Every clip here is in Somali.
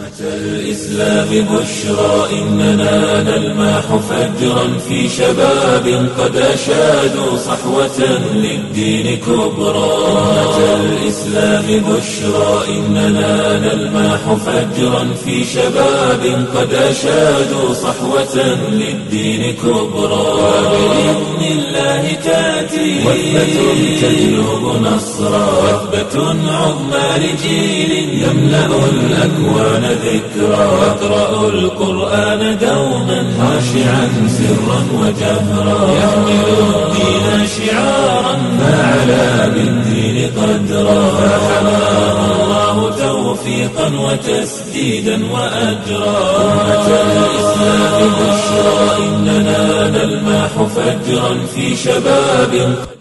الإسلام بشرى إننا نلمح فجرا في شباب قد أشادوا صحوة للدين كبرى أمة الإسلام بشرى إننا نلمح فجرا في شباب قد أشادوا صحوة للدين كبرى وبإذن الله تأتي وثبة تجلب نصرا وثبة عظمى لجيل يملأ الأكوان ذكرا واقرأوا القرآن دوما خاشعا سرا وجهرا يحمل الدين شعارا فعلى بالدين قدرا فحماه الله توفيقا وتسديدا وأجرا أمة الإسلام بشرى إننا نلمح فجرا في شباب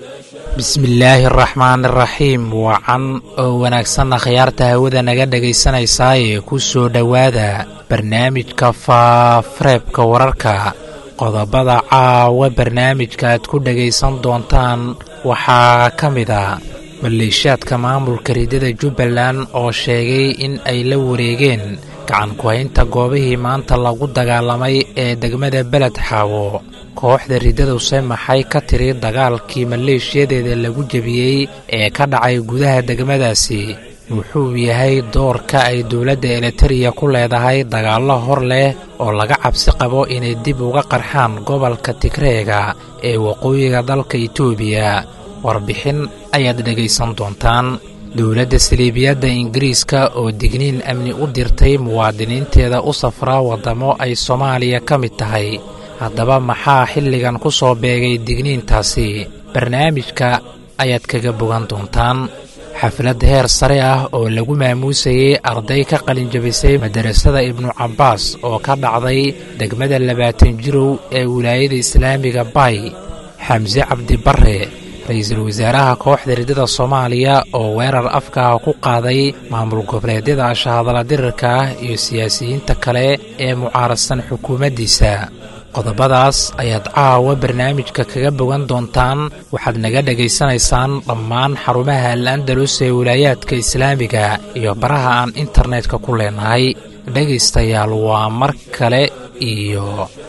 bismillaahi araxmaan iraxiim wacan oo wanaagsanna khiyaarta hawada naga dhegaysanaysaayee ku soo dhowaada barnaamijka faafareebka wararka qodobada caawa barnaamijka aad ku dhegaysan doontaan waxaa ka mid a maleeshiyaadka maamulka ridada jubbaland oo sheegay in ay la wareegeen gacan ku-haynta goobihii maanta lagu dagaalamay ee degmada beled xaawo kooxda ridaduse maxay ka tiri dagaalkii maleeshiyadeeda lagu jebiyey ee ka dhacay gudaha degmadaasi wuxuu yahay doorka ay dowladda elitariya ku leedahay dagaallo hor leh oo laga cabsi qabo inay dib uga qarxaan gobolka tigreega ee waqooyiga dalka itoobiya warbixin ayaad dhegaysan doontaan dowladda saliibiyadda ingiriiska oo digniin amni u dirtay muwaadiniinteeda u safraa waddamo ay soomaaliya ka mid tahay haddaba maxaa xilligan ku soo beegay digniintaasi barnaamijka ayaad kaga bogan doontaan xaflad heer sare ah oo lagu maamuusayey arday ka qalinjabisay madarasada ibnu cabbaas oo ka dhacday degmada labaatan jirow ee wilaayada islaamiga bay xamse cabdi barre ra-iisul wasaaraha kooxda ridada soomaaliya oo weerar afkaah ku qaaday maamul goboleedyada ashahadala dirirka ah iyo siyaasiyiinta kale ee mucaaradsan xukuumaddiisa qodobadaas ayaad caawa barnaamijka kaga bogan doontaan waxaad naga dhegaysanaysaan dhammaan xarumaha al andalus ee wilaayaadka islaamiga iyo baraha aan internetka ku leenahay dhegaystayaal waa mar kale iyo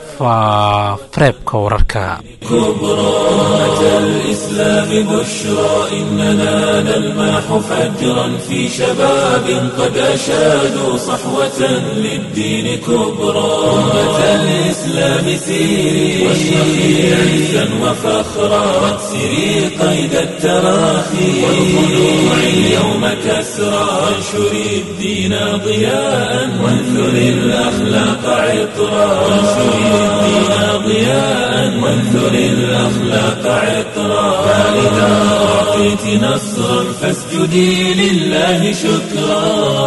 faafareebka wararka كبرى أمة الإسلام بشرى إننا نلمح فجرا في شباب قد أشادوا صحوة للدين كبرى أمة الإسلام سيري واشرقي عزا وفخرا واكسري قيد التراخي والخلوع اليوم كسرى وانشري الدين ضياء وانثري الأخلاق عطرا وانشري الدين ضياء وانثر الأخلاق عطرا فإذا أعطيت نصرا فاسجدي لله شكرا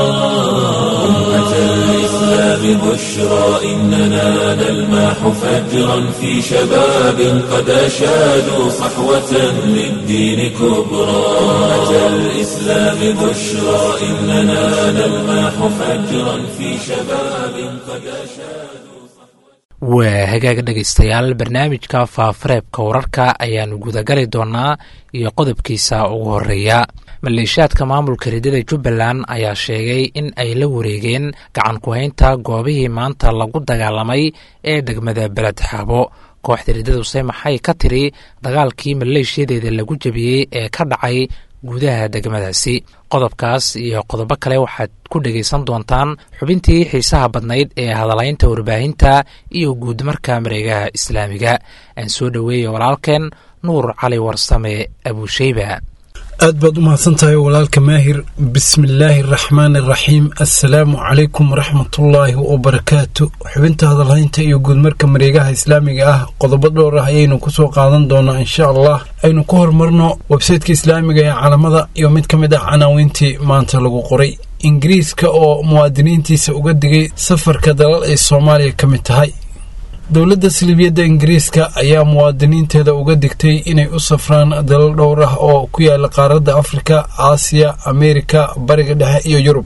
أمة الإسلام بشرى إننا نلمح فجرا في شباب قد أشادوا صحوة للدين كبرى أمة الإسلام بشرى إننا نلمح فجرا في شباب قد أشادوا waa hagaag dhegaystayaal barnaamijka faafareebka wararka ayaannu gudagali doonaa iyo qodobkiisa ugu horreeya maleeshiyaadka maamulka ridada jubbaland ayaa sheegay in ay la wareegeen gacan ku-haynta goobihii maanta lagu dagaalamay ee degmada beled xaabo kooxda ridaduse maxay ka tiri dagaalkii maleeshiyadeeda lagu jebiyey ee ka dhacay gudaha degmadaasi qodobkaas iyo qodobo kale waxaad ku dhegaysan doontaan xubintii xiisaha badnayd ee hadalaynta warbaahinta iyo guudmarka mareegaha islaamiga aan soo dhoweeya walaalkeen nuur cali warsame abuusheyba aad baad u mahadsan tahay walaalka maahir bismillaahi araxmaan araxiim assalaamu calaykum waraxmatullaahi wabarakaatu xubinta hadalhaynta iyo guudmarka mareegaha islaamiga ah qodobo dhowr ah ayaynu kusoo qaadan doonaa insha allah aynu ku horumarno websaytka islaamiga ee calamada iyo mid ka mid ah canaawiintii maanta lagu qoray ingiriiska oo muwaadiniintiisa uga digay safarka dalal ay soomaaliya ka mid tahay dowladda salibiyadda ingiriiska ayaa muwaadiniinteeda uga digtay inay u safraan dalal dhowr ah oo ku yaala qaaradda afrika aasiya ameerika bariga dhexe iyo yurub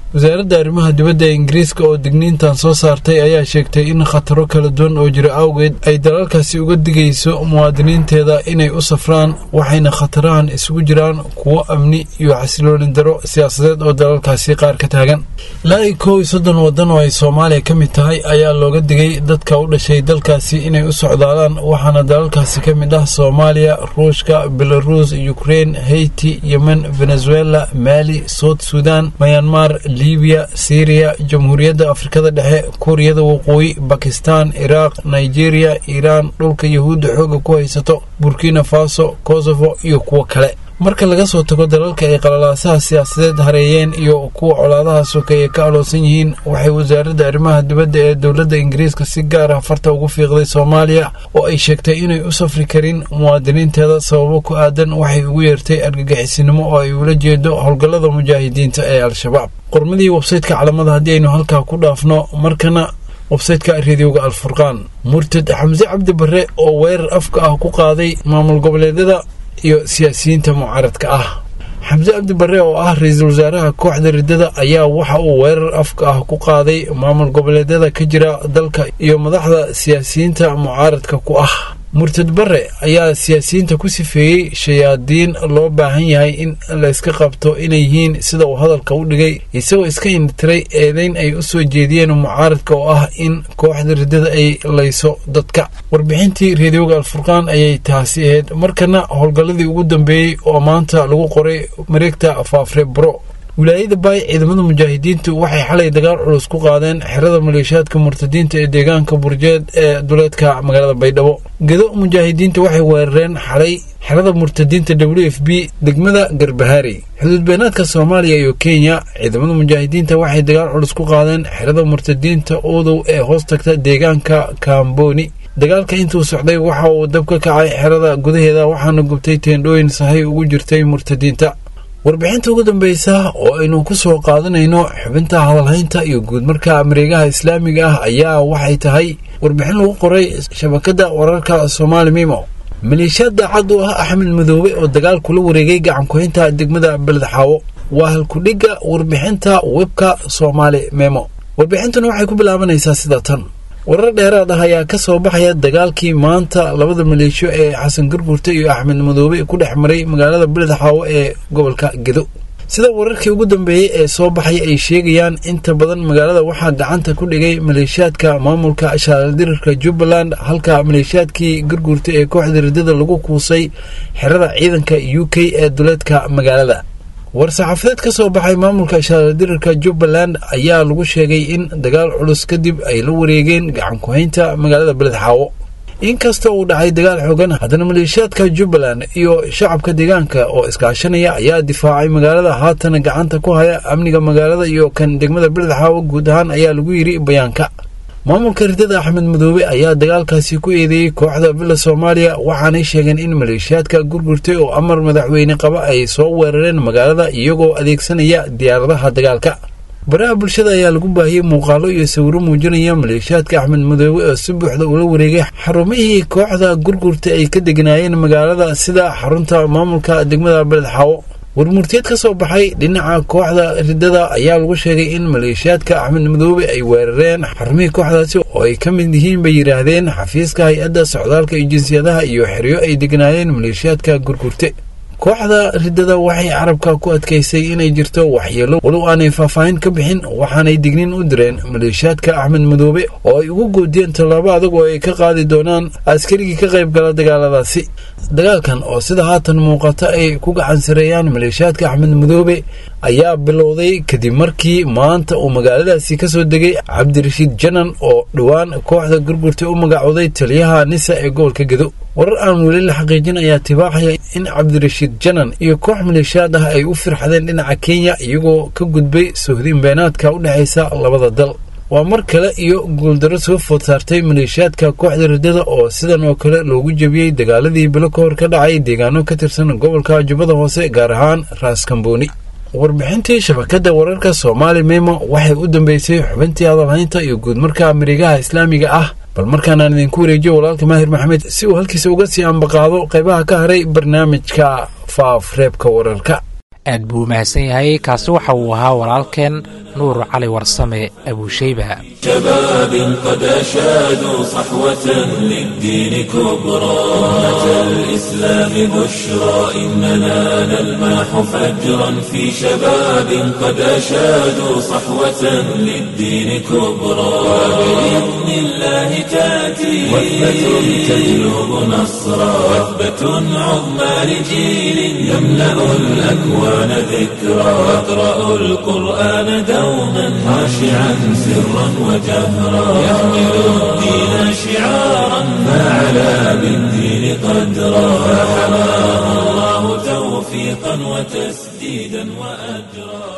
wasaaradda arrimaha dibadda ee ingiriiska oo digniintan soo saartay ayaa sheegtay in khataro kala duwan oo jira awgeed ay dalalkaasi uga digayso muwaadiniinteeda inay u safraan waxayna khatarahan isugu jiraan kuwo amni iyo xasilooni daro siyaasadeed oo dalalkaasi qaar ka taagan ilaa iyo kow iyo soddon waddan oo ay soomaaliya ka mid tahay ayaa looga digay dadka u dhashay dalkaasi inay u socdaalaan waxaana dalalkaasi ka mid ah soomaaliya ruushka belaruus ukrein haiti yemen venezuela maali sout sudan mayanmar libiya syriya jamhuuriyadda afrikada dhexe kuuriyada waqooyi bakistan iraaq nigeria iiraan dhulka yahuudda xooga ku haysato burkina faso kosovo iyo kuwo kale marka laga soo tago dalalka ay qalalaasaha siyaasadeed hareeyeen iyo kuwa colaadaha sokeeye ka aloosan yihiin waxay wasaaradda arrimaha dibadda ee dowladda ingiriiska si gaar ah farta ugu fiiqday soomaaliya oo ay sheegtay inay u safri karin muwaadiniinteeda sababo ku aadan waxay ugu yeertay argagixisinimo oo ay ula jeedo howlgallada mujaahidiinta ee al-shabaab qormadii websaytka calamada haddii aynu halkaa ku dhaafno markana websaytka rediyoga alfurqaan murtad xamse cabdi barre oo weerar afka ah ku qaaday maamul goboleedyada iyo siyaasiyiinta mucaaradka ah xamse cabdi barre oo ah ra-iisul wasaaraha kooxda riddada ayaa waxa uu weerar afka ah ku qaaday maamul goboleedyada ka jira dalka iyo madaxda siyaasiyiinta mucaaradka ku ah murtad barre ayaa siyaasiyiinta ku sifeeyey shayaadiin loo baahan yahay in layska qabto inay yihiin sida uu hadalka u dhigay isagoo iska indhitiray eedayn ay u soo jeediyeen mucaaradka oo ah in kooxda riddada ay layso dadka warbixintii reediyoga alfurqaan ayay taasi ahayd markana howlgalladii ugu dambeeyey oo maanta lagu qoray mareegta faafre bro wilaayada baay ciidamada mujaahidiintu waxay xalay dagaal culus ku qaadeen xerada maleeshiyaadka murtadiinta ee deegaanka burjeed ee duleedka magaalada baydhabo gedo mujaahidiinta waxay weerareen xalay xerada murtadiinta w f b degmada garbahaari xuduudbeenaadka soomaaliya iyo kenya ciidamada mujaahidiinta waxay dagaal culus ku qaadeen xerada murtadiinta uudow ee hoos tagta deegaanka kaamboni dagaalka intuu socday waxa uu dab ka kacay xerada gudaheeda waxaana gubtay teendhooyin sahay ugu jirtay murtadiinta warbixinta ugu dambeysa oo aynu ku soo qaadanayno xubinta hadalhaynta iyo guudmarka mareegaha islaamiga ah ayaa waxay tahay warbixin lagu qoray shabakadda wararka soomaali mimo maleeshiyaad daacad u ah axmed madoobe oo dagaal kula wareegay gacankuhaynta degmada beledxaawo waa halkudhigga warbixinta webka soomaali memo warbixintuna waxay ku bilaabanaysaa sida tan warar dheeraad ah ayaa ka soo baxaya dagaalkii maanta labada maleeshiyo ee xasan garguurte iyo axmed madoobe ku dhex maray magaalada beledxaawo ee gobolka gedo sida wararkii ugu dambeeyey ee soo baxay ay sheegayaan inta badan magaalada waxaa gacanta ku dhigay maleeshiyaadka maamulka shaaladirirka jubbaland halka maleeshiyaadkii garguurta ee kooxda riddada lagu kuusay xerada ciidanka u k ee duleedka magaalada war-saxaafadeed ka soo baxay maamulka shaaladirirka jubbaland ayaa lagu sheegay in dagaal culus kadib ay la wareegeen gacankuhaynta magaalada beledxaawo inkasta uu dhacay dagaal xoogan haddana maleeshiyaadka jubbaland iyo shacabka deegaanka oo iskaashanaya ayaa difaacay magaalada haatana gacanta ku haya amniga magaalada iyo kan degmada beledxaawo guud ahaan ayaa lagu yidhi bayaanka maamulka riddada axmed madoobe ayaa dagaalkaasi ku eedeeyey kooxda villa soomaaliya waxaanay sheegeen in maleeshiyaadka gurgurtay oo amar madaxweyne qaba ay soo weerareen magaalada iyagoo adeegsanaya diyaaradaha dagaalka baraha bulshada ayaa lagu baahiyey muuqaalo iyo sawiro muujinaya maleeshiyaadka axmed madoobe oo si buuxda ula wareegay xarumihii kooxda gurgurta ay ka deganaayeen magaalada sida xarunta maamulka degmada beledxaawo warmurtiyeed ka soo baxay dhinaca kooxda riddada ayaa lagu sheegay in maleeshiyaadka axmed madoobe ay weerareen xarumihii kooxdaasi oo ay ka mid yihiin bay yidhaahdeen xafiiska hay-adda socdaalka iyo jinsiyadaha iyo xeryo ay degnaayeen maleeshiyaadka gurgurte kooxda riddada waxay carabka ku adkaysay inay jirto waxyeelo walow aanay faahfaahin ka bixin waxaanay digniin u direen maleeshiyaadka axmed madoobe oo ay ugu goodiyeen tallaabo adag oo ay ka qaadi doonaan askarigii ka qayb gala dagaaladaasi dagaalkan oo sida haatan muuqata ay ku gacan sareeyaan maleeshiyaadka axmed madoobe ayaa bilowday kadib markii maanta uu magaaladaasi ka soo degay cabdirashiid janan oo dhowaan kooxda gurgurta u magacooday taliyaha nisa ee gobolka gedo warar aan weli la xaqiijin ayaa tibaaxaya in cabdirashiid janan iyo koox maleeshiyaad ah ay u firxadeen dhinaca kenya iyagoo ka gudbay sohdin beenaadka u dhexaysa labada dal waa mar kale iyo guuldaro soo food saartay maleeshiyaadka kooxda riddada oo sidan oo kale loogu jebiyey dagaaladii bilo ka hor ka dhacay deegaano ka tirsan gobolka jubbada hoose gaar ahaan raaskambooni warbixintii shabakadda wararka soomaali memo waxay u dambeysay xubintii hadalhaynta iyo guudmarka mareegaha islaamiga ah bal markaanaan idinku wareejiyo walaalka maahir maxamed si uu halkiisa uga sii ambaqaado qaybaha ka haray barnaamijka faaf reebka wararka aad buu mahadsan yahay kaasi waxa uu ahaa walaalkeen nuur cali warsame abuushayba شباب قد أشادوا صحوة للدين كبرى أمة الإسلام بشرى إننا نلمح فجرا في شباب قد أشادوا صحوة للدين كبرى وبإذن الله تأتي وثبة تجلب نصرا وثبة عظمى لجيل يملأ الأكوان ذكرى واقرأوا القرآن دوما خاشعا سرا وجهرا يحمل الدين شعارا فعلى بالدين قدرا فحماه الله توفيقا وتسديدا وأجرا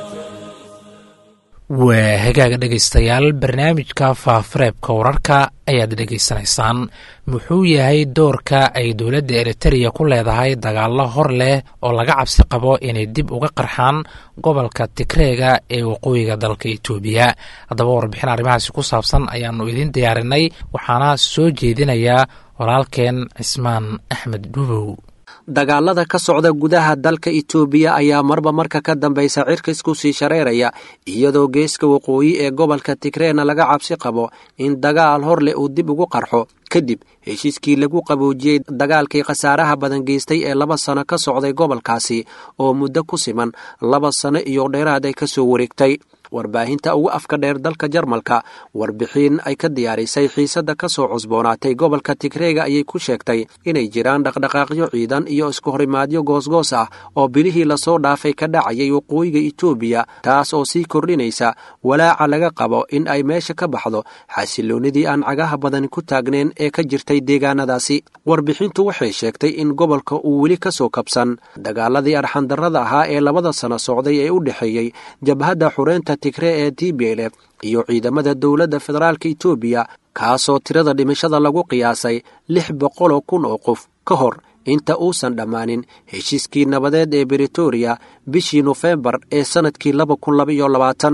waa hagaaga dhegaystayaal barnaamijka faafareebka wararka ayaad dhegaysanaysaan muxuu yahay doorka ay dowladda eritereya ku leedahay dagaallo hor leh oo laga cabsi qabo inay dib uga qarxaan gobolka tigreega ee waqooyiga dalka etoobiya haddaba warbixin arrimahaasi ku saabsan ayaannu idiin diyaarinay waxaana soo jeedinayaa walaalkeen cismaan axmed dhubow dagaalada ka socda gudaha dalka itoobiya ayaa marba marka ka dambaysa cirka isku sii shareeraya iyadoo geeska waqooyi ee gobolka tigreena laga cabsi qabo in dagaal hor leh uu dib ugu qarxo kadib heshiiskii lagu qaboojiyey dagaalkii khasaaraha badan geystay ee laba sano ka socday gobolkaasi oo muddo ku siman laba sano iyo dheeraad ay ka soo wareegtay warbaahinta ugu afka dheer dalka jarmalka warbixin ay ka diyaarisay xiisadda ka soo cusboonaatay gobolka tigreega ayay ku sheegtay inay jiraan dhaqdhaqaaqyo ciidan iyo isku horimaadyo goosgoos ah oo bilihii lasoo dhaafay ka dhacayay waqooyiga itoobiya taas oo sii kordhinaysa walaaca laga qabo in ay meesha ka baxdo xasiloonnidii aan cagaha badan ku taagneen ee ka jirtay deegaanadaasi warbixintu waxay sheegtay in gobolka uu weli ka soo kabsan dagaaladii arxandarrada ahaa ee labada sano socday ee u dhexeeyey jabhadda xureynta tigre ee t b l f iyo ciidamada dowladda federaalka itoobiya kaasoo tirada dhimashada lagu qiyaasay lix boqoloo kun oo qof ka hor inta uusan dhammaanin heshiiskii nabadeed ee britoria bishii nofembar ee sannadkii laba kun labaiyo labaatan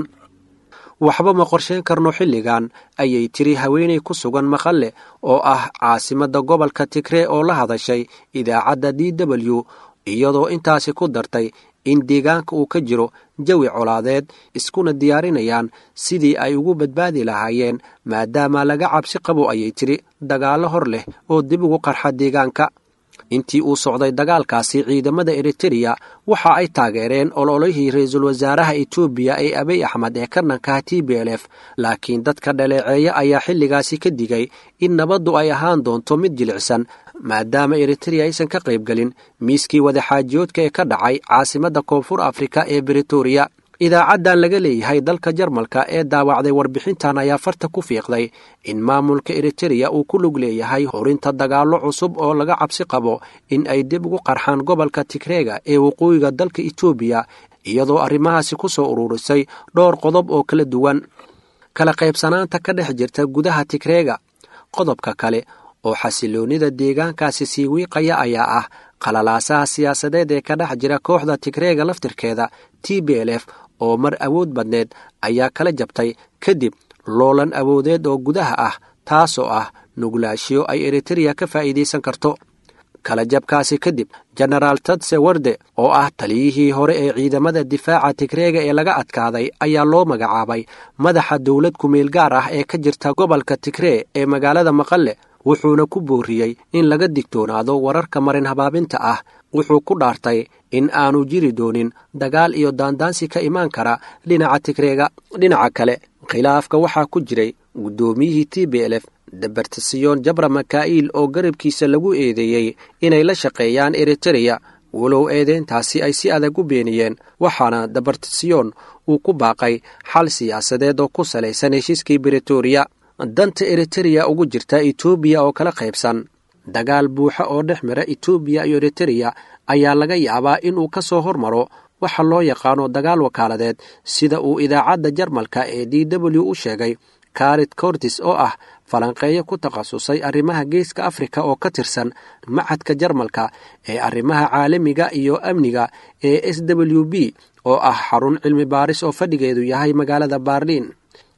waxba ma qorsheyn karno xilligan ayay tiri haweenay ku sugan maqalle oo ah caasimadda gobolka tigree oo la hadashay idaacadda d w iyadoo intaasi ku dartay in deegaanka uu ka jiro jawi colaadeed iskuna diyaarinayaan sidii ay ugu badbaadi lahaayeen maadaama laga cabsi qabo ayay tiri dagaallo hor leh oo dib ugu qarxa deegaanka intii uu socday dagaalkaasi ciidamada eritereya waxa ay taageereen ololihii ra-iisul wasaaraha etoobiya ee abiy axmed ee karnankaha t b l f laakiin dadka dhaleeceeya ayaa xilligaasi ka digay in nabaddu ay ahaan doonto mid jilicsan maadaama eritereya aysan ka qaybgelin miiskii wadaxaajiyoodka ee ka dhacay caasimadda koonfur afrika ee britoria idaacaddan laga leeyahay dalka jarmalka ee daawacday warbixintan ayaa farta ku fiiqday in maamulka eritereya uu ku lug leeyahay horinta dagaallo cusub oo laga cabsi qabo in ay dib ugu qarxaan gobolka tigreega ee waqooyiga dalka etoobiya iyadoo arrimahaasi ku soo ururisay dhowr qodob oo kala duwan kala qaybsanaanta ka dhex jirta gudaha tigreega qodobka kale oo xasiloonnida deegaankaasi sii wiiqaya ayaa ah qalalaasaha siyaasadeed ee ka dhex jira kooxda tigreega laftirkeeda t b l f oo mar awood badneed ayaa kala jabtay kadib loolan awoodeed oo gudaha ah taasoo ah nuglaashiyo ay eritereya ka faa'iidaysan karto kala jabkaasi kadib jenaraal tadse warde oo ah taliyihii hore ee ciidamada difaaca tigreega ee laga adkaaday ayaa loo magacaabay madaxa dowlad kumeel gaar ah ee ka jirta gobolka tigree ee magaalada maqalle wuxuuna ku booriyey in laga digtoonaado wararka marin habaabinta ah wuxuu ku dhaartay in aanu jiri doonin dagaal iyo daandaansi ka imaan kara dhinaca tigreega dhinaca kale khilaafka waxaa ku jiray guddoomiyihii t b l f dabartasiyoon jabra maka'iil oo garabkiisa lagu eedeeyey inay la shaqeeyaan eritereya walow eedeyntaasi ay si adag u beeniyeen waxaana dabartasiyoon uu ku baaqay xal siyaasadeed oo ku salaysan heshiiskii britoria danta eritereya ugu jirta etoobiya oo kala qaybsan dagaal buuxa oo dhex mara etoobiya iyo eritereya ayaa laga yaabaa inuu ka soo hormaro waxa loo yaqaano dagaal wakaaladeed sida uu idaacadda jarmalka ee d w u sheegay karit cortis oo ah falanqeeyo ku takhasusay arrimaha geeska afrika oo ka tirsan macadka jarmalka ee arrimaha caalamiga iyo amniga ee s w b oo ah xarun cilmi baaris oo fadhigeedu yahay magaalada baarliin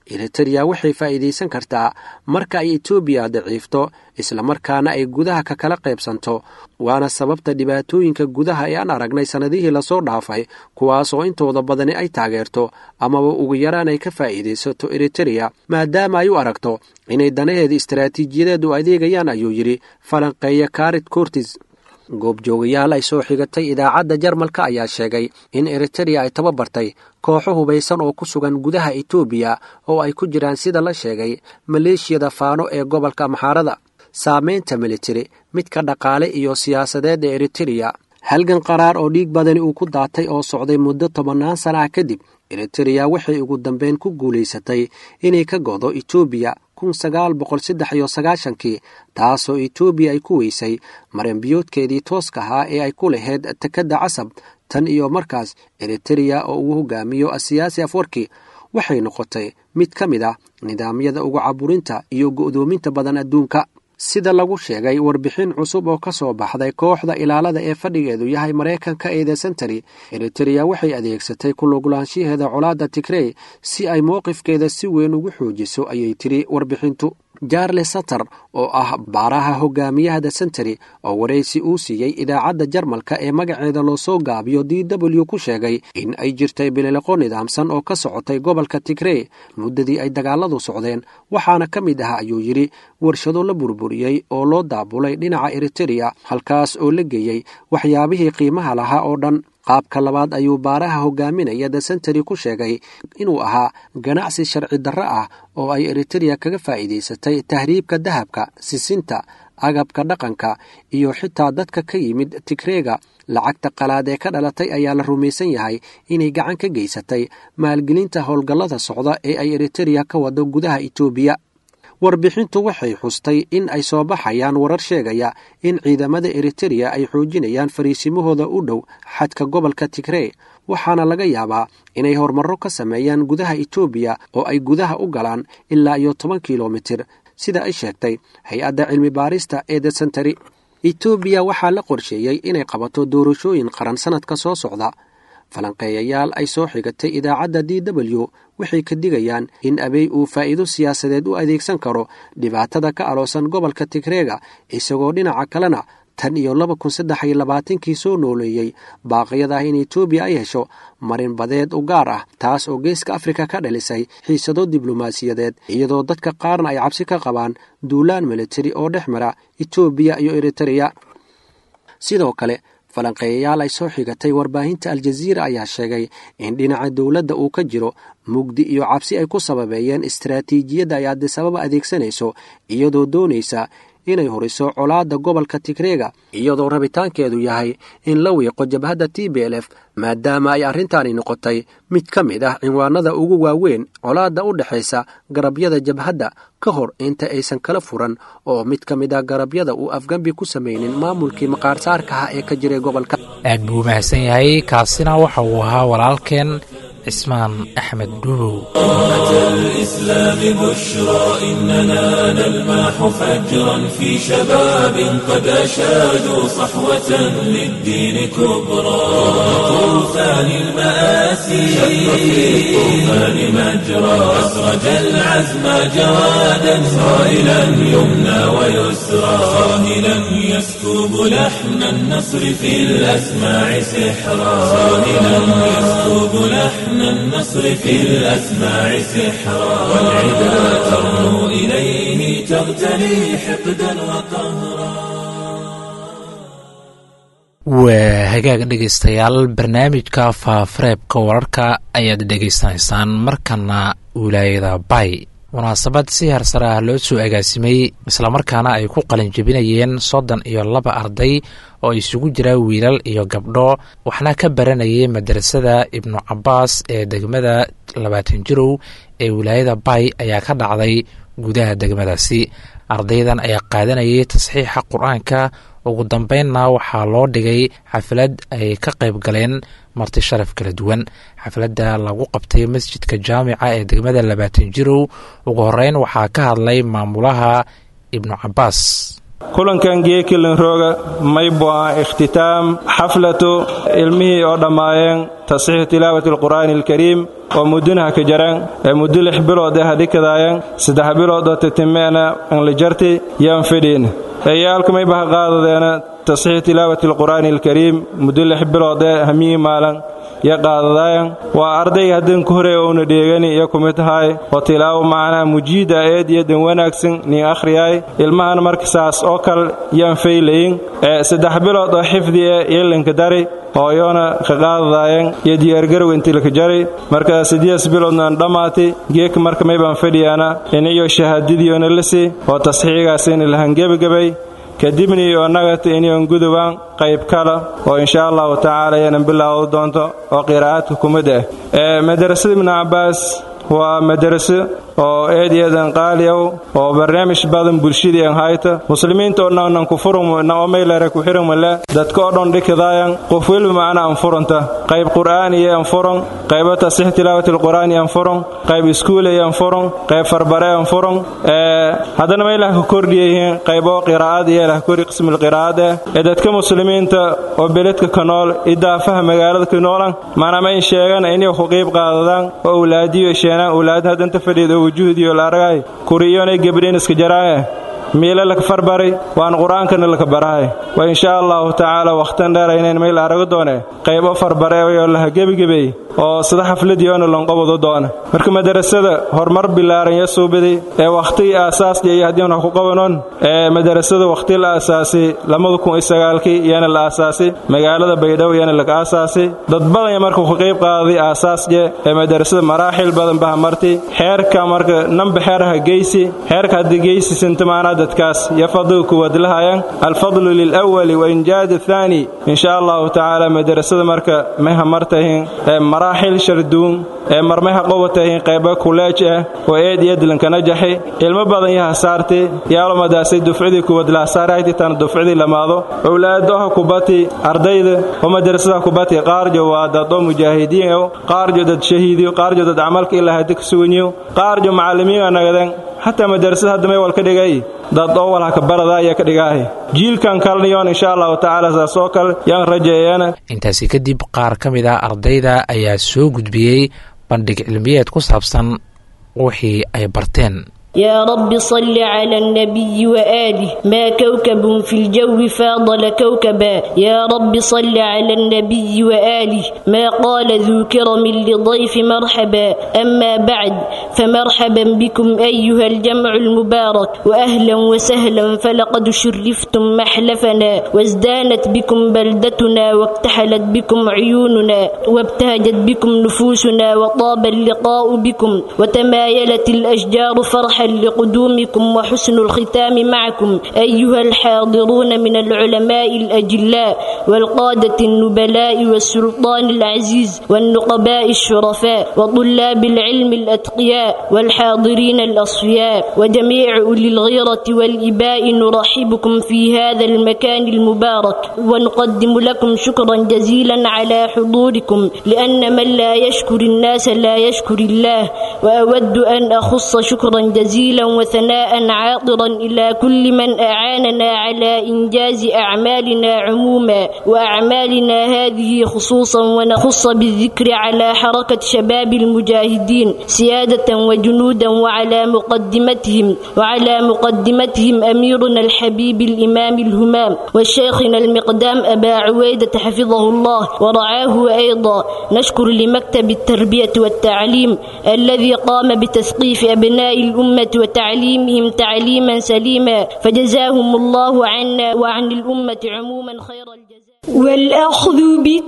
eritereya waxay faa'iidaysan kartaa marka ay etoobiya daciifto islamarkaana ay gudaha ka kala qaybsanto waana sababta dhibaatooyinka gudaha ee aan aragnay sannadihii lasoo dhaafay kuwaas oo intooda badani ay taageerto amaba ugu yaraan ay ka faa'iidaysato eritereya maadaama ay u aragto inay danaheeda istaraatiijiyadeed u adeegayaan ayuu yidhi falanqeeya karit cortis goobjoogayaal ay soo xigatay idaacadda jarmalka ayaa sheegay in eritereya ay tababartay kooxo hubaysan oo ku sugan gudaha etoobiya oo ay ku jiraan sida la sheegay maleeshiyada faano ee gobolka amxaarada saamaynta militari midka dhaqaale iyo siyaasadeed ee eritereya halgan qaraar oo dhiig badani uu ku daatay oo socday muddo tobannaan sana ah kadib eritereya waxay ugu dambeyn ku guulaysatay inay ka godo etoobiya kun sagaal boqol saddex iyo sagaashankii taasoo etoobiya ay ku weysay maranbiyoodkeedii tooska ahaa ee ay ku lahayd tekadda casab tan iyo markaas eritereya oo uu hogaamiyo asiyaasi afwarki waxay noqotay mid ka mid ah nidaamyada ugu caburinta iyo go'doominta badan adduunka sida lagu sheegay warbixin cusub oo ka soo baxday kooxda ilaalada ee fadhigeedu yahay maraykanka ee the sentary eritereya waxay adeegsatay kulugulaanshaheeda colaadda tigrey si ay mowqifkeeda si weyn ugu xoojiso ayay tiri warbixintu jarles satter oo ah baaraha hogaamiyaha the sentary oo waraysi uu siiyey idaacadda jarmalka ee magaceeda loo soo gaabiyo d w ku sheegay in ay jirtay bilileqo nidaamsan oo ka socotay gobolka tigrey muddadii ay dagaaladu socdeen waxaana ka mid ah ayuu yidhi warshado la burburiyey oo loo daabulay dhinaca eritereya halkaas oo la geeyey waxyaabihii qiimaha lahaa oo dhan qaabka labaad ayuu baaraha hogaaminaya the sentary ku sheegay inuu ahaa ganacsi sharci darro ah oo ay eritereya kaga faa'iidaysatay tahriibka dahabka sisinta agabka dhaqanka iyo xitaa dadka ka yimid tigreega lacagta qalaad ee ka dhalatay ayaa la rumaysan yahay inay gacan ka geysatay maalgelinta howlgallada socda ee ay eritereya ka wado gudaha etoobiya warbixintu waxay xustay in ay soo baxayaan warar sheegaya in ciidamada eritereya ay xoojinayaan fariisimahooda u dhow xadka gobolka tigrey waxaana laga yaabaa inay horumarro ka sameeyaan gudaha etoobiya oo ay gudaha u galaan ilaa iyo toban kilomitir sida ay sheegtay hay-adda cilmi baarista ee the sentary etoobiya waxaa la qorsheeyey inay qabato doorashooyin qaran sannadka soo socda falanqeeyayaal ay soo xigatay idaacadda d w waxay ka digayaan in abey uu faa'iido siyaasadeed u adeegsan karo dhibaatada ka aloosan gobolka tigreega isagoo dhinaca kalena tan iyo laba kun saddex iyo labaatankii soo nooleeyey baaqyada ah in etoobiya ay hesho marin badeed u gaar ah taas oo geeska afrika ka dhalisay xiisado diblomaasiyadeed iyadoo dadka qaarna ay cabsi ka qabaan duulaan militari oo dhex mara etoobiya iyo eritereya sidoo kale falanqeeyayaal ay soo xigatay warbaahinta aljaziira ayaa sheegay in dhinaca dowladda uu ka jiro mugdi iyo cabsi ay ku sababeeyeen istaraatiijiyadda ay adisababa adeegsanayso iyadoo doonaysa inay horiso colaadda gobolka tigreega iyadoo rabitaankeedu yahay in la wiiqo jabhadda t b l f maadaama ay arrintaani noqotay mid ka mid ah cinwaanada ugu waaweyn colaadda u dhexaysa garabyada jabhadda ka hor inta aysan kala furan oo mid ka mid ah garabyada uu afgambi ku samaynin maamulkii maqaarsaarkaha ee ka jiray gobolka aad buu u mahadsan yahay kaasina waxa uu ahaa walaalkeen cismaan axmed dhuubow الإسلام بشرى إننا نلمح فجرا في شباب قد أشادوا صحوة للدين كبرى طوفان المآسي شق في الطوفان مجرى أسرج العزم جوادا صائلا يمنى ويسرى صاهلا يسكب لحن النصر في الأسماع سحرا صاهلا يسكب لحن النصر في الأسماع سحرا والعدا ترنو إليه تغتلي حقدا وقهرا waa hagaag dhegaystayaal barnaamijka faafareebka wararka ayaad dhegaysanaysaan markana wilaayada bay munaasabad si harsare ah loo soo agaasimay islamarkaana ay ku qalinjebinayeen soddon iyo laba arday oo isugu jira wiilal iyo gabdho waxna ka baranayay madrasada ibnu cabaas ee degmada labaatan jirow ee wilaayada bay ayaa ka dhacday gudaha degmadaasi ardaydan ayaa qaadanayay tasxiixa qur-aanka ugu dambeynna waxaa loo dhigay xaflad ay ka qayb galeen marti sharaf kala duwan xafladda lagu qabtay masjidka jaamica ee degmada labaatan jirow ugu horeyn waxaa ka hadlay maamulaha ibnu cabaas kulankan geekilin rooga maybu ah ikhtitaam xaflatu ilmihii oo dhammaayeen tasxiixu tilaawati alqur'aani alkariim oo muddinaha ka jareen ee muddo lix bilood ee hadhikadaayeen saddex bilood oo titimeena anlijarti yaan fidhiin eyaalka mayba ha qaadadeena tasxiixu tilaawati alqur'aani alkariim muddo lix bilood ee hamiyii maalan yo qaadadaayan waa ardayga haddin ku horey ouna dheegani iyo kumid tahay oo tilaawo macnaha mujiida eed iyo dan wanaagsan nin akhriyaay ilmahan marka saas oo kale yaan faylayin ee saddex bilood oo xifdi e ilinka dari hooyoona ka qaadadaayeen iyo diyaargarow intilka jari marka sidees biloodnaan dhammaatay geeka marka maybaan fadhiyaana iniyo shahaadadiyoona lasi oo tasxiigaasina lahangebagabay kadibna iyo nagata iniyon gudubaan qayb kale oo insha allahu tacaala yanan bilaawdo doonto oo qiraa'adka kumid ah ee madrasada ibnu cabbaas waa madaraso oo eed eedan qaali ow oo barnaamij badan bulshadii an hayta muslimiinta oo dhan nan ku furum na oo meylare ku xiran male dadka oo dhan dhikadaayan qof weliba macna an furanta qayb qur'aani iyo an furan qaybo tasix tilaawati alqur'aani an furan qayb iskuul iyo an furan qayb farbare an furan ee haddana meylah ka kordhiyihiin qaybo qiraa'ad iyo lah kori qismul qiraa'ad ee dadka muslimiinta oo beledka ka nool idaafaha magaalada ka noolan maana ma in sheegan inay ku qayb qaadadaan oo awlaadiyo sheenaan awlaad hadanta fadhiida wujuhdiyo la aragay kuriyonay gabdhiin iska jaraaye miile laka farbari waan qur-aankana laka barahay wa insha allahu tacaala wakhtan dheeraynayn mayl arago doone qaybo farbareeyoo laha gebigebey oo sida xafladiyoona lonqobado doona marka madarasada horumar bilaaran ya suubiday ee wakhtigii aasaasdii iyo haddii wax ku qabanoon ee madarasada wakhti la aasaasay labada kun iyo sagaalkii iyana la aasaasay magaalada baydhabo iyana laga aasaasay dad badan markuu ka qayb qaaday aasaasje ee madarasada maraaxil badan baha martay xeerka marka namba xeeraha geysi xeerka haddii geysi sintamaanaa dadkaas iyo fadliga kuwaad lahayaan alfadlu lilawali wa injaad athaani insha allahu tacaala madarasada marka mayha martahin ee maraaxil sharduun ee marmayha qobatahin qayba kuleej ah oo eed iyo dilankana jaxay ilmo badan yaha saartay yaalomadaasay dufcidii kuwad lahasaaraytitan dufcidii lamaado owlaadaha kubati ardayda oo madarasada kubati qaarjo waa dadoo mujaahidiin ow qaarjo dad shahiidiyo qaarjo dad camalka ilaa hadi ka suganyiyo qaarjo macallimiin anagadan xataa madarasada hadda may wal ka dhigay dad oo walha ka barada ayaa ka dhigaahay jiilkan kalniyoon insha allahu tacaala saas oo kale yaan rajeeyana intaasi kadib qaar ka mid ah ardayda ayaa soo gudbiyey bandhig cilmiyeed ku saabsan wixii ay barteen يا رب صل على النبي وآله ما كوكب في الجو فاضل كوكبا يا رب صل على النبي وآله ما قال ذو كرم لضيف مرحبا أما بعد فمرحبا بكم أيها الجمع المبارك وأهلا وسهلا فلقد شرفتم محلفنا وازدانت بكم بلدتنا واكتحلت بكم عيوننا وابتهجت بكم نفوسنا وطاب اللقاء بكم وتمايلت الأشجار فرحا لقدومكم وحسن الختام معكم أيها الحاضرون من العلماء الأجلاء والقادة النبلاء والسلطان العزيز والنقباء الشرفاء وطلاب العلم الأتقياء والحاضرين الأصفياء وجميع أولي الغيرة والإباء نرحبكم في هذا المكان المبارك ونقدم لكم شكرا جزيلا على حضوركم لأن من لا يشكر الناس لا يشكر الله وأود أن أخص شكرا جزيلا وثناء عاطرا إلى كل من أعاننا على إنجاز أعمالنا عموما وأعمالنا هذه خصوصا ونخص بالذكر على حركة شباب المجاهدين سيادة وجنودا وعلى مقدمتهم وعلى مقدمتهم أميرنا الحبيب الإمام الهمام والشيخنا المقدام أبا عويدة حفظه الله ورعاه أيضا نشكر لمكتب التربية والتعليم الذي قام بتثقيف أبناء الأمة وتعليمهم تعليما سليما فجزاهم الله عنا وعن الأمة عموما خير الجزاء والأخذ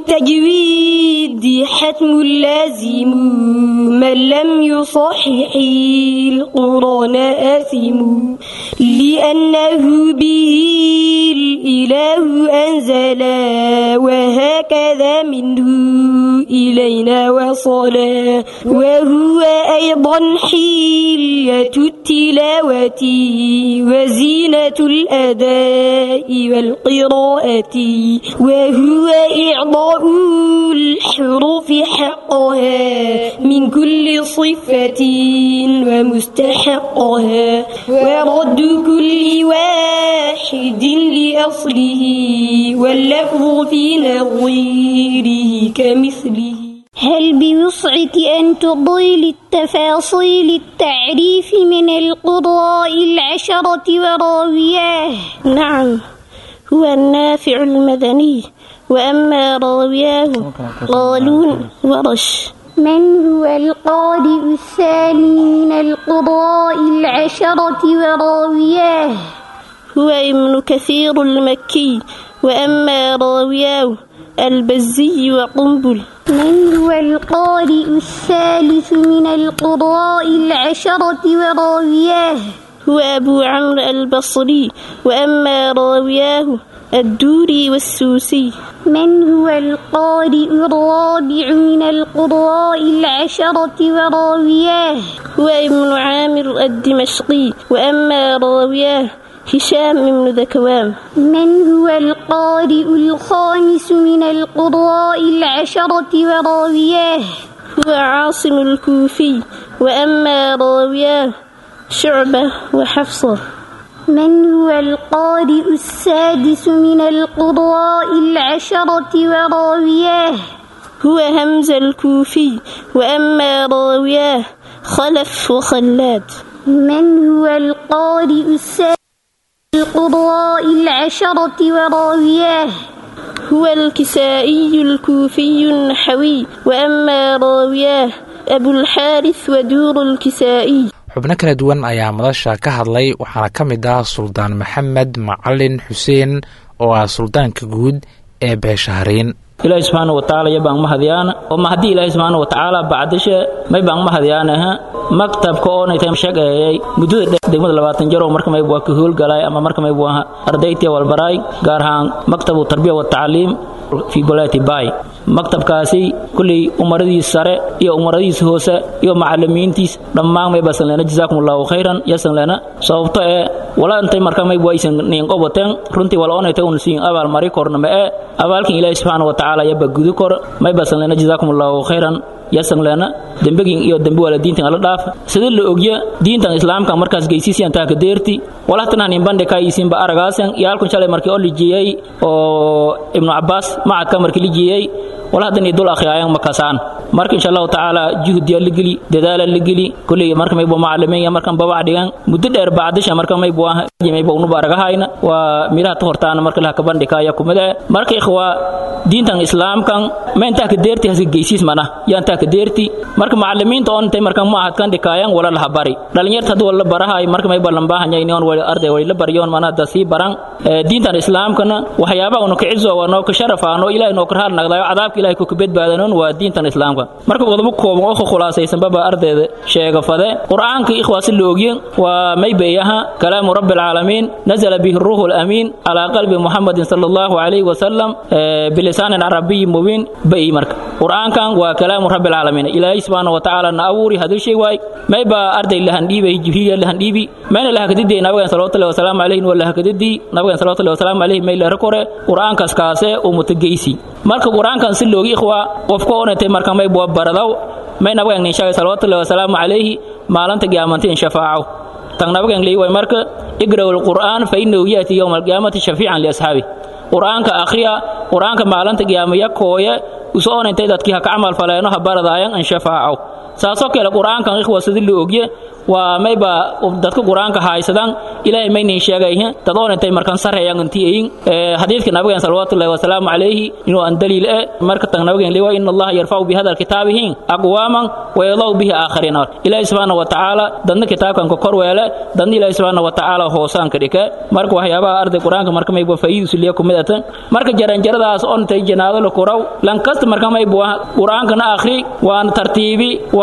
بالتجويد حتم لازم من لم يصحح القرآن آثم لأنه به الإله أنزل وهكذا منه إليه إلينا وصلا وهو أيضا حلية التلاوة وزينة الأداء والقراءة وهو إعضاء الحروف حقها من كل صفة ومستحقها ورد كل واحد لأصله واللفظ في نظيره كمثله هل بوسعك أن تضيل التفاصيل التعريف من القضاء العشرة وراوياه نعم هو النافع المدني وأما راوياه قالون ورش من هو القارئ الثاني من القضاء العشرة وراوياه هو ابن كثير المكي وأما راوياه البزي وقنبل من هو القارئ الثالث من القضاء العشرة وراوياه هو أبو عمرو البصري وأما راوياه الدوري والسوسي من هو القارئ الرابع من القضاء العشرة وراوياه هو ابن عامر الدمشقي وأما راوياه هشام بن ذكوان من هو القارئ الخامس من القضاء العشرة وراوياه هو عاصم الكوفي وأما راوياه شعبة وحفصة من هو القارئ السادس من القضاء العشرة وراوياه هو همزة الكوفي وأما راوياه خلف وخلاد من هو القارئ السادس القضاء العشرة وراوياه هو الكسائي الكوفي النحوي وأما راوياه أبو الحارث ودور الكسائي xubno kala duwan ayaa madasha ka hadlay waxaana ka mid ah suldaan maxamed macalin xuseen oo ah suldaanka guud ee beeshahariin ilaahi subxaana watacaala iyo baan mahadyaana oo ma haddii ilaahi subxaana watacaala bacdishe may baan mahadyaanaha maktabka oonaytay shaqeeyay muddada degmada labaatan jar oo marka mayb waa ka howlgalay ama marka mayb waa ardaytii walbaraay gaar ahaan maktabu tarbiya watacliim fi goleeti baay maktabkaasi kulley umaradiis sare iyo umaradiis hoose iyo macalimiintiis dhammaan may basan leena jazaakum allahu khayran yasan leena sababto ee wala intay marka mayb waysan niin qobateen runtii wala oonaytay un siin abaal mari korna ma ee abaalkin ilaahi subxaana watacaala yaba gudi kor may basan leena jazaakum allahu khayran yasan leena dembegin iyo dembi waalidiintan ala dhaaf sida la ogya diintan islaamka markaas geysiisiyan taa ka deerti walahtanan imbande ka isinba aragaasan iyo halkun shalay markii oo lijiyey oo ibnu cabbaas macadka markii lijiyey walahadani dul akhriyaayan makasaan marka insha allahu tacaala juhdiya la geli dadaala la geli kulley marka maybo macalimiin markan babac dhigan muddo dheer bacdisha marka maybo maybo unuba aragahayna waa miraha ta hortaana marka laha kabandhikaya kumida marka ikhwa diintan islaamkan ma intaa ka deerti hasi geysiis mana yaa intaa ka deerti marka macalimiinta on intay marka maahadkan dhikaayan wala laha bari dhalinyarta hadii wala barahay marka mayba lambaahanya in wali arday wali la baryoon mana hada sii baran diintan islaamkana waxyaabaha unu kicizo waa noo ka sharafaano ilaahay noo karhaal nagdayo cadaabka ilaahay ku kabadbaadanon waa diintan islaamka marka qodobo kooban oo khulaasaysan baba ardayda sheega fade qur'aanka ikhwaasi la ogyen waa maybayaha kalaamu rabbi العالمين نزل به الروح الأمين على قلب محمد صلى الله عليه وسلم بلسان عربي مبين بأي مرك قرآن كان وكلام رب العالمين إلهي سبحانه وتعالى نأوري هذا الشيء واي ما يبقى أرض الله هنديبي جبهية الله هنديبي ما الله كددي نبغى صلى الله وسلام عليه ولا كددي نبغى صلى الله وسلام عليه ما إلا ركورة قرآن كاسكاسة ومتجيسي مرك قرآن كان سلوغي إخوة وفكونا تمرك ما يبقى بردو ما نبغى نشاء صلى الله وسلام عليه ما لن تجامنتين شفاعه tan nabagan leeyahay marka igraw alquran fa innahu yati yawm alqiyamati shafi'an li ashabi quraanka akhriya quraanka maalinta qiyaamaya kooye usoo intay dadkii ha ka amal faleeno ha baradaayan an shafaaco saasoo kale quraankan ikhwa sidii loo ogye waa mayba dadka quraanka haysadan ilaahay maynin sheegayhin dadoon intay markan sareeyaan intii hadiidka nabiga sallallahu alayhi wasallam alayhi inuu an daliil ee marka tan nabiga leeyahay inna allaha yarfa'u bi hadha alkitabihi aqwaman wa yadaw bihi akharina ilaahay subhanahu wa ta'ala dadna kitaabkan ka kor weele dadna ilaahay subhanahu wa ta'ala hoosaan ka dhike marka waxyaabaha arday quraanka marka mayba faa'iido suliya kumidatan marka jaran jaradaas on tay janaado la koraw lan kasta marka mayba quraanka na akhri waan tartiibi waan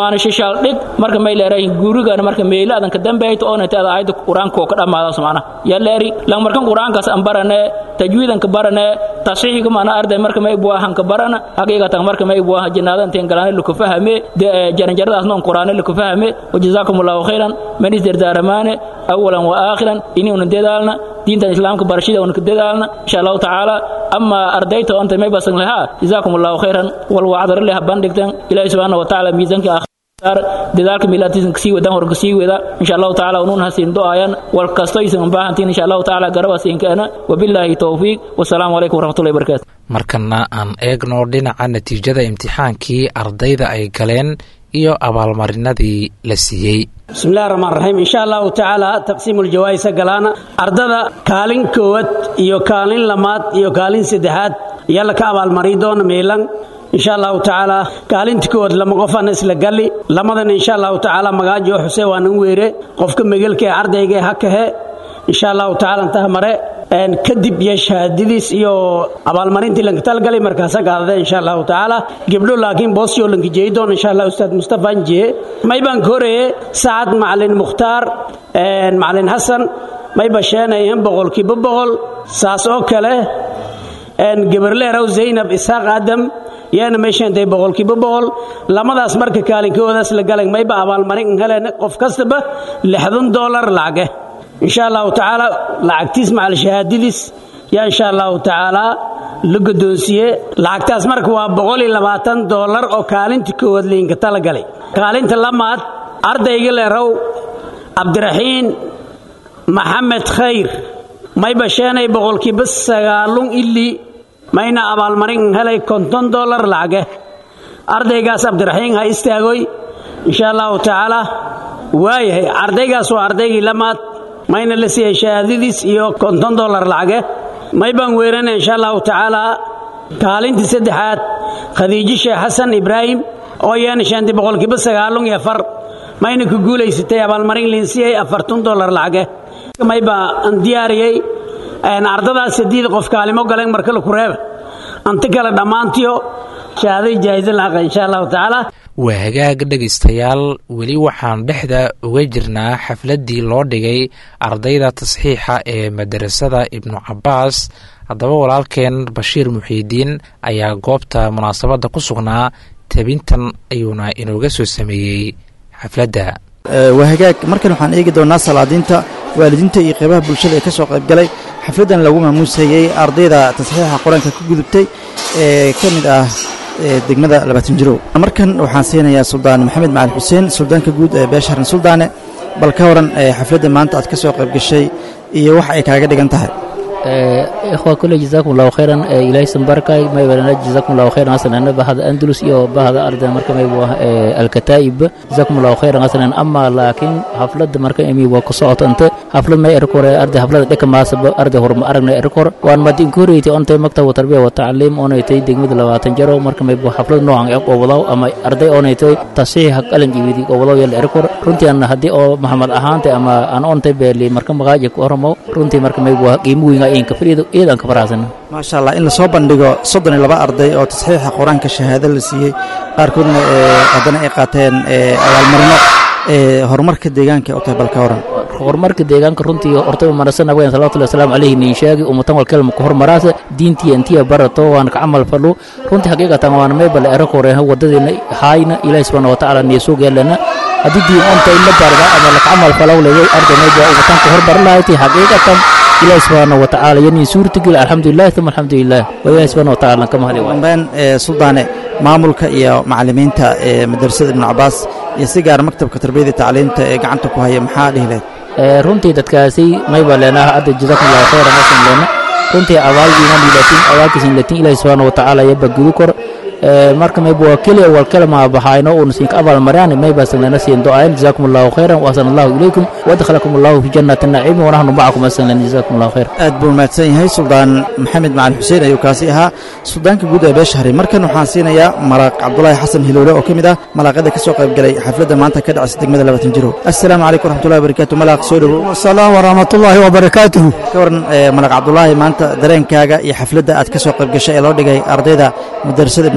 waana shishaal dhig marka may leerahay guurigana marka meela adan ka dambeeyto oo nata aayada quraanka oo ka dhamaadaas macna ya leeri lang markan quraankaas an barane tajwiidan ka barane tasxiixiga mana arday marka may buahan ka barana haqiiqatan marka may buahan janaadan teen galaan lu ka fahme jaranjaradaas noon quraane lu ka fahme wajazaakumullahu khairan manis dardaaramaane awalan wa aakhiran inuuna dadaalna diintan islaamka barashada una ka dadaalna insha allahu tacaala ama ardayta onta may basan lahaa jazaakumullahu khairan wal wacdar leh bandhigtan ilaahi subhanahu wa tacaala miisanka dadaalka milaatisan kasii wadaan hor kasii wada insha allahu tacaala unuun hasiin do-ayan wal kasto aysan baahantiin insha allahu tacaala garaba siinkaana wabilaahi towfiiq wasalaamu calaykum waraxmatullahi wabarakaatu markana aan eegno dhinaca natiijada imtixaankii ardayda ay galeen iyo abaalmarinadii la siiyey bismillahi raxmaan raxiim insha allahu tacaala taqsiimuljawaaisa galaana ardada kaalin koowad iyo kaalin lamaad iyo kaalin saddexaad ayaa laka abaalmari doona meelan insha allahu tacaala kaalinta kowaad lama qofana isla galli lamadana insha allahu tacaala magaajo xusee waa nan weere qofka megelka ee ardayga ee hakahe insha allahu tacaala intaha mare kadib iyo shahaadadiis iyo abaalmarintii lanka talgalay markaasa qaadada insha allahu tacaala gebdho laakiin boosyo lanka jeey doon insha allah ustaad mustafa anjiye may baan ka horeeye sacad macalin mukhtaar macalin xasan may basheenayeen boqolkiiba boqol saas oo kale gebarleerow zaynab isaaq aadam yaana meeshaantay boqolkiiba boqol lamadaas marka kaalinkoodaas la galan mayba abaalmarin heleen qof kastaba lixdan doolar lacage insha allahu tacaala lacagtiis macal shahaadadiis yaa insha allahu tacaala la guddoonsiiye lacagtaas marka waa boqol iyo labaatan doolar oo kaalinta koowaad liinka tala galay kaalinta lamaad ardayga leerow cabdiraxiin maxamed khayr may basheenay boqolkiiba sagaalun ili mayna abaalmarin helay konton doolar lacage ardaygaas cabdiraxiin ha istaagoy insha allahu tacaala waayahay ardaygaas waa ardaygii lamaad mayna la siiyey shahaadadiis iyo konton doolar lacage may baan weerana insha allahu tacaala kaalintii saddexaad khadiijo sheekh xasan ibraahim oo yeena shaantay boqolkiiba sagaalun iyo afar mayna ku guulaysatay abaalmarin liinsiyey afartan doolar lacage may baa aan diyaariyey ardadaas sadiid qof kaalimo galeen marka la ku reeba anta kale dhammaantiyo shahaaday jaahiso lahaqa insha allahu tacaala waa hagaag dhegaystayaal weli waxaan dhexda uga jirnaa xafladdii loo dhigay ardayda tasxiixa ee madarasada ibnu cabbaas haddaba walaalkeen bashiir muxiidiin ayaa goobta munaasabadda ku sugnaa tebintan ayuuna inooga soo sameeyey xafladda waa hagaag markan waxaan eegi doonnaa salaadiinta waalidiinta iyo qeybaha bulshada ee ka soo qaybgalay xafladdan lagu maamuusayey ardayda tasxiixa qur-aanka ku gudubtay ee ka mid ah degmada labaatan jirow markan waxaan siinayaa suldaan maxamed macali xuseen suldaanka guud ee beesharan suldaane bal ka waran xafladda maanta aad ka soo qayb gashay iyo wax ay kaaga dhigan tahay ikhwa kule jazakum allahu khayran ilaahay sanbarkay may walana jazakum allahu khayran hasanan bahada andalus iyo bahada arda marka may waa alkataib jazakum allahu khayran hasanan amma laakiin haflada marka imi waa ku socoto anta haflad may erkore arda haflada dheka maasaba arda horma aragna erkor waan mad inkureyti ontay maktab tarbiya wa tacliim onaytay degmada labaatan jaro marka may haflad noocan ee qobolaw ama arday onaytay tasiix qalan jibidi qobolaw yal erkor runtii aan haddii oo maxamed ahaantay ama aan ontay beeli marka magaaja ku hormo runtii marka may waa qiimo weyn maasha allah in lasoo bandhigo soddon iyo laba arday oo tasxiixa qur-aanka shahaado la siiyey qaarkoodna haddana ay qaateen abaalmarino horumarka deegaanka u tahay balka horan horumarka deegaanka runtii horta marasan nabigan salawatullahi wasalaamu calayhi nin sheegi ummatan wal kelma ku hormaraasa diintii antiya barato waan ka camal fadhu runtii xaqiiqatan waan meebal era koreha wadadeena haayna ilaahi subhanahu wa tacaala niyo soo geelana haddii diin onta in la barda ama la camal falaw leeyay arday meeja ummatan ku hormar lahayti xaqiiqatan ilahi subxaana wa tacaala yani suurtagel alxamdulilah uma alxamdulilah waa ilahi subxana wa tacaala ka mahadi dambeen suldaane maamulka iyo macallimiinta ee madrasada ibnu cabaas iyo si gaar maktabka tarbiyada iyo tacliimta ee gacanta ku haya maxaa dhihi leed runtii dadkaasi mayba leenaha hadda jazakum allahu khayra masan leena runtii abaalgiina lilatin abaalkiisan latin ilahi subxaana wa tacaala yaba gudu kor marka mayba waa keliya wal kalama baxayno uuna siinka abaal maraan mayba sanlana siin do-ayan jazakum allahu khayran wa ahsana allahu ilaykum wadkhalakum allahu fi jannati naciimi wanahnu macakum asanlan jazakum allahu khayr aad buu mahadsan yahay suldaan maxamed macali xuseen ayuu kaasi ahaa suldaanka guud ee beeshahri markan waxaan siinayaa malaaq cabdulaahi xasan hiloole oo ka mid ah malaaqada ka soo qaybgalay xafladda maanta ka dhacaysa degmada labaatan jiro assalaamu calaykum waraxmatullahi wabarakaatu malaaq soo dhowow wasalaam waraxmatullaahi wabarakaatuhu ka waran malaaq cabdulaahi maanta dareenkaaga iyo xafladda aad ka soo qaybgashay ee loo dhigay ardayda madrasada ibnu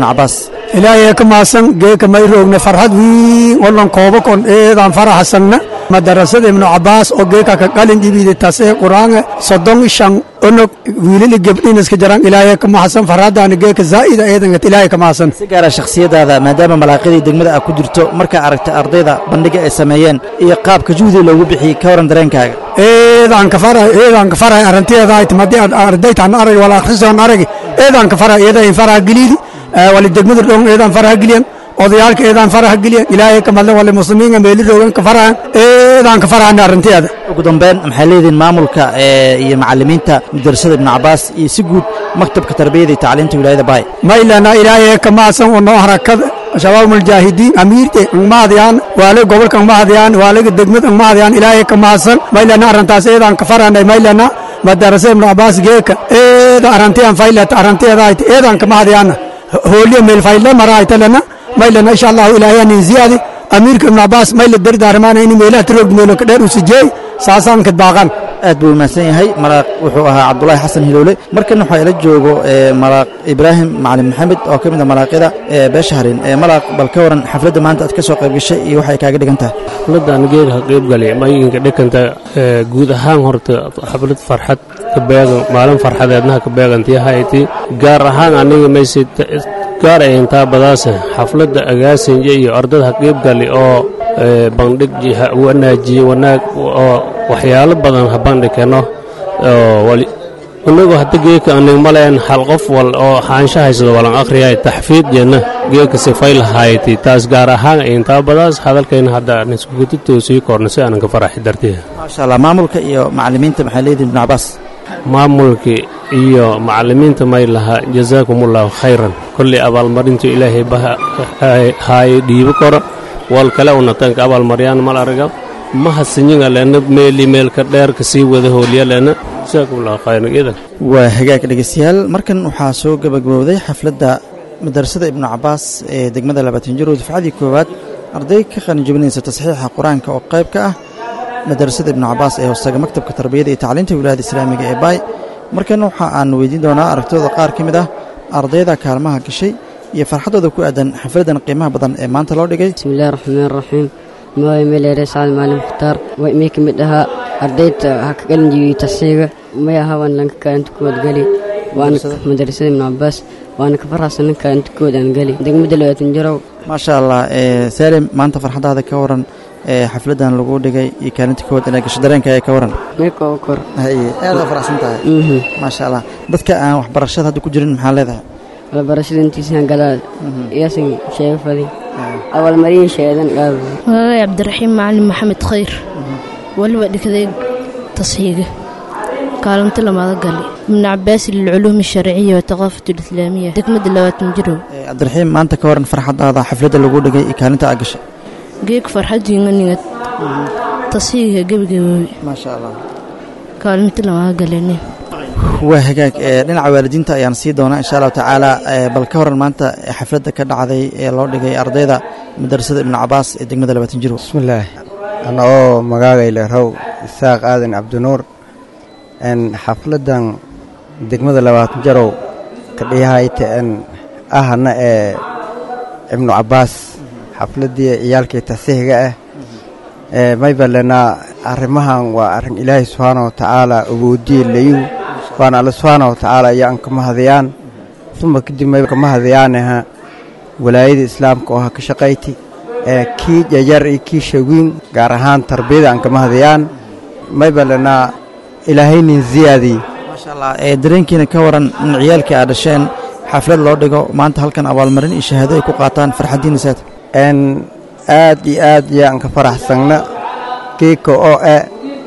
cabaas ilaahay ka maasan geeka may roogna farxad wiin olan kooba kon eedaan faraxsanna madarasada ibnu cabaas oo geeka ka qalin jibiida tasee quraanga soddon shan onog wiilili gebdhin iska jaran ilaahay ka maasan farxadaana geeka zaa'ida eedangat ilaahay ka maasan si gaara shakhsiyadaada maadaama malaaqidii degmada aad ku jirto markaa aragta ardayda bandhiga ay sameeyeen iyo qaabka juhdi loogu bixiyey ka waran dareenkaaga eedaan ka faray eedaan ka faray arrinteeda ay timadi ardaytaan arag wala akhrisoon arag eedaan ka faray eeda in faraha geliidi wali degmada dhong eedaan faraha geliyan odayaalka eedaan faraha geliyan ilaahay ka madlan wali muslimiinka meeli roogan ka farahan eedaan ka farahana arrinteeda ugu dambeyn maxay leedihiin maamulka iyo macallimiinta madarasada ibnu cabaas iyo si guud maktabka tarbiyada iyo tacliinta wilaayada baay maylana ilaahay ka maasan oo noo harakada shabaab mujaahidiin amiirte angmahadiyaan waale gobolka angmahadiyaan waalaga degmada angmahadiyaan ilaahay ka maasan maylana arrintaas eedaan ka faranay maylana madarasa ibnu cabaas geeka eeda arrantiyan faylata arranteedaayta eedaan ka mahadiyaana hooliya meel fayle maraaytalana maylana insha allahu ilaahay anin ziyaadi amiirka ibnu cabaas mayla dardaarmaana in meelaha tiroog meelo ka dheer usijeey saasaan kadbaaqan aad buu mahadsan yahay malaaq wuxuu ahaa cabdulaahi xasan hilowle markan waxaa ila joogo malaaq ibraahim macalin maxamed oo ka mid a malaaqyada beesha harin malaaq bal ka waran xafladda maanta aad ka soo qayb gashay iyo waxay kaaga dhigan tahay xafladdan geedka qaybgalay mayinka dhikanta guud ahaan horta xaflad farxad ka beegan maalin farxadeednaha ka beegantiyahayti gaar ahaan aniga mayse gaar ay intaa badaase xafladda agaasinja iyo ardada ha qaybgali oo bandhig wanaajiye wanaag oo waxyaalo badan ha bandhigkeno inagu hadda geeka anig maleen hal qof wal oo xaansha haysado walan akhriyay taxfiid jenna geeka sifay lahayti taas gaar ahaan intaa badaas hadalkayna hadda niskugutitoosii korna si aanan ka faraxi dartiya maasha allah maamulka iyo macallimiinta maxay leedihin ibnu cabaas maamulka iyo macallimiinta may laha jazaakumullahu khayran kolley abaalmarintu ilaahay haaye dhiibo koro wal kale unatanka abaalmaryaan mal araga ma hasinyiga lena meeli meelka dheerka sii wada hooliya lena jazaakumullahu khayran idan waa hagaag dhegeystayaal markan waxaa soo gabagabowday xafladda madarasada ibnu cabaas ee degmada labaatan jir oo dufcadii koowaad arday ka qalinjabinaysa tasxiixa qur-aanka oo qayb ka ah madarasada ibnu cabaas ee hoostaga maktabka tarbiyada iyo tacliinta wilaayada islaamiga ee baay markan waxa aan weydiin doonaa aragtooda qaar ka mid ah ardayda kaalmaha gashay iyo farxaddooda ku aadan xafladdan qiimaha badan ee maanta loo dhigay bismillahi raxmaan raxiim magacay meleere sacad maalin mukhtaar waa imay ka mid ahaa ardayda ha ka qalin jibiyey tasiiga may aha waan lanka kaalinta kuwaad geli waana madarasada ibnu cabaas waana ka farxasanan kaalinta kuwaad aan geli degmada labaatan jarow maasha allah saalim maanta farxaddaada ka waran xafladdan lagu dhigay iyo kaalinta koowaad inaa gasho dareenkaaga ka waran kor aad aa faraxsan tahay maasha allah dadka aan waxbarashada hadda ku jirin maxaa leedahay waxbarashada intiisaan galaa iyaasan sheega fadi abaalmarin sheedan qaad magacay cabdiraxiim macalin maxamed khayr waliba dhigday tasxiiga kaalinta lamaada gali ibnu cabaas lilculuumi sharciya wataqaafat lislaamiya degmada labaatan jirow cabdiraxiim maanta ka waran farxaddaada xafladda lagu dhigay iyo kaalinta aa gashay geeg farxadiinga ningad tasxiiga gebagaboobi maasha allah kaalinta lamaada galene waa hagaag dhinaca waalidiinta ayaan sii doonaa insha allahu tacaala bal ka horan maanta xafladda ka dhacday ee loo dhigay ardayda madarasada ibnu cabaas ee degmada labaatan jiro bismillaah ana oo magaagayle raw isaaq aadan cabdinuur n xafladdan degmada labaatan jarow ka dhiyahayta n ahana ee ibnu cabaas xafladdii ciyaalkii tasiixiga ah maybalenaa arrimahan waa arrin ilaahay subxaana wa tacaala awoodiye layu waana alle subxaana wa tacaala ayaan ka mahadayaan uma kadib may ka mahadayaanaha walaayada islaamka oo ha ka shaqayti ee kii yaryar iyo kii shawiin gaar ahaan tarbiyada aan ka mahadayaan maybalenaa ilaahaynin ziyaadii maasha allah ee dareenkiina ka waran in ciyaalkii aad dhasheen xaflad loo dhigo maanta halkan abaalmarin iyo shahaado ay ku qaataan farxaddiina saad n aad iyo aad yaan ka faraxsanna kiika oo e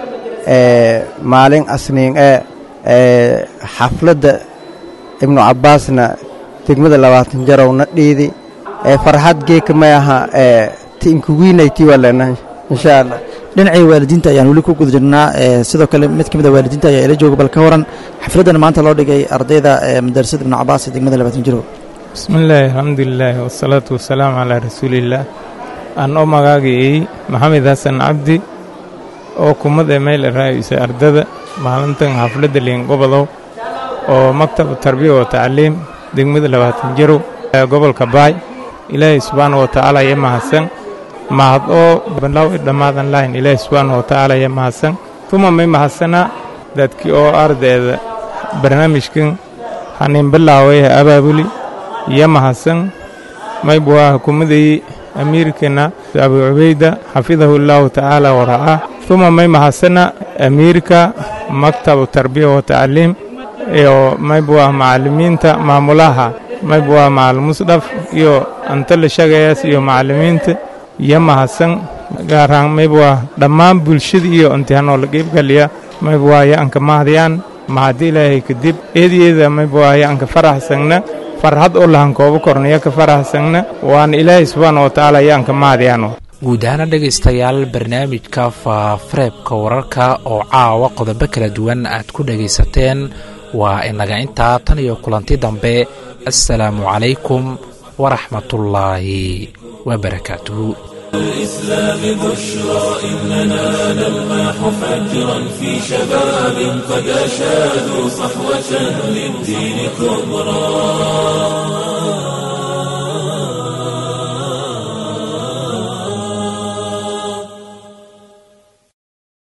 maalin asniin e xafladda ibnu cabbaasna degmada labaatan jarowna dhiidi farxad geeka may aha tinkuwiinayti walena insha allah dhinacii waalidiinta ayaan weli ku guda jirnaa sidoo kale mid ka mid a waalidiinta ayaa ila jooga bal ka waran xafladdan maanta loo dhigay ardayda madarasada ibnu cabaas ee degmada labaatan jirow bismillaahi alxamdulilaahi wasalaatu wasalaamu calaa rasuuliillaah aan oo magaagayey maxamed xasan cabdi oo kumad ee meel raa'isa ardada maalintan xafladda liingobodow oo maktab tarbiya wa tacliim degmada labaatan jarow gobolka baay ilaahay subxaana wa tacaala iyo mahadsan mahad oo banlaw i dhammaadan lahayn ilaahay subxaana wa tacaala iyo mahadsan tuma may mahadsana dadkii oo ardayda barnaamijkan hanin bilaaway abaabuli iyo mahadsan maybu waa hukuumadii amiirkana abu cubayda xafidahu allaahu tacaala wara'ah tuma may mahadsana amiirka maktabu tarbiya wa tacliim iyo maybu waa macallimiinta maamulaha maybu waa macalin musdhaf iyo antala shagayaas iyo macallimiinta iyo mahadsan gaaraan maybu waa dhammaan bulshada iyo imtixaanoo la qeybgaliya maybu waa ya-anka mahadyaan mahadi ilaahay kadib eedeeda maybu waa ya-anka faraxsangna farxad oo lahan koobo kornaya ka faraxsangna waana ilaahay subxaana wa tacaala ya-anka mahadyaano guud ahaana dhegaystayaal barnaamijka faafareebka wararka oo caawa qodobo kala duwan aad ku dhegaysateen waa inaga intaa tan iyo kulanti dambe assalaamu calaykum waraxmatullaahi wabarakaatuhu الإسلام بشرى إننا نلمح فجرا في شباب قد أشادوا صحوة للدين كبرى